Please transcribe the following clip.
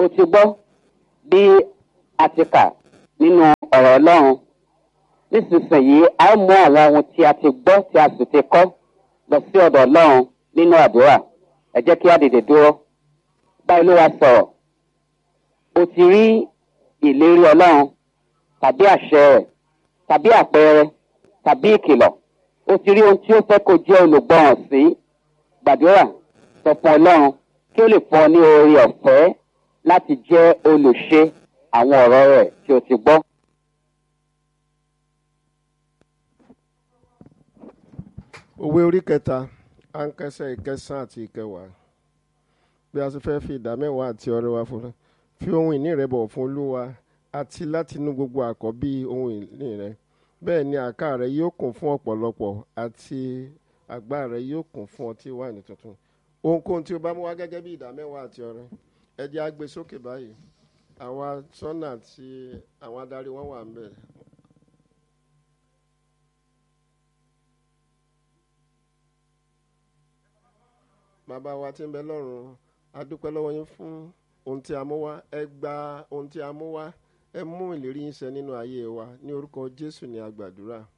o ti gbọ́ bí a ti kà nínú ọ̀rọ̀ ọlọ́run nísinsìnyí a ó mú àwọn ohun tí a ti gbọ́ tí a sì ti kọ́ lọ sí ọ̀dọ̀ ọlọ́run nínú àdúrà ẹ jẹ́ kí á dìde dúró báyìí ló wá sọ̀rọ̀ o ti rí ìlérí ọlọ́run tàbí àṣẹ rẹ̀ tàbí àpẹẹrẹ tàbí ìkìlọ̀ o ti rí ohun tí ó fẹ́ kó jẹ́ olùgbọ́ràn sí gbàdúrà sọ fún ọlọ́run kí ó lè fún ọ ní oore ọ̀fẹ́ láti jẹ́ olùṣe àwọn ọ̀rọ̀ rẹ̀ tí o ti gbọ́. òwe orí kẹta ankẹsẹ ìkẹsàn àti ìkẹwàá bí a ti fẹ́ fi ìdá mẹ́wàá àti ọrẹ wa fún fi ohun ìní rẹ bọ̀ fún olúwa àti láti inú gbogbo àkọ́bí ohun ìní rẹ bẹ́ẹ̀ ni àká rẹ yóò kún fún ọ̀pọ̀lọpọ̀ àti àgbá rẹ yóò kún fún ọtí wáìnì tuntun ohunkóhun tí o bá mú wá gẹ́gẹ́ bí ìdá mẹ́wàá àti ọrẹ ẹ jẹ́ á gbé sókè báyìí àwa sọ́nà àti àwọn adarí wọn wà ń bẹ̀ bàbá wa tí ń bẹ lọ́run a dúpẹ́ lọ́wọ́ yín fún ohun tí a mú wá ẹ gba ohun tí a mú wá ẹ mú ìlérí yín ṣẹ nínú ayé wa ní orúkọ jésù ní a gbàdúrà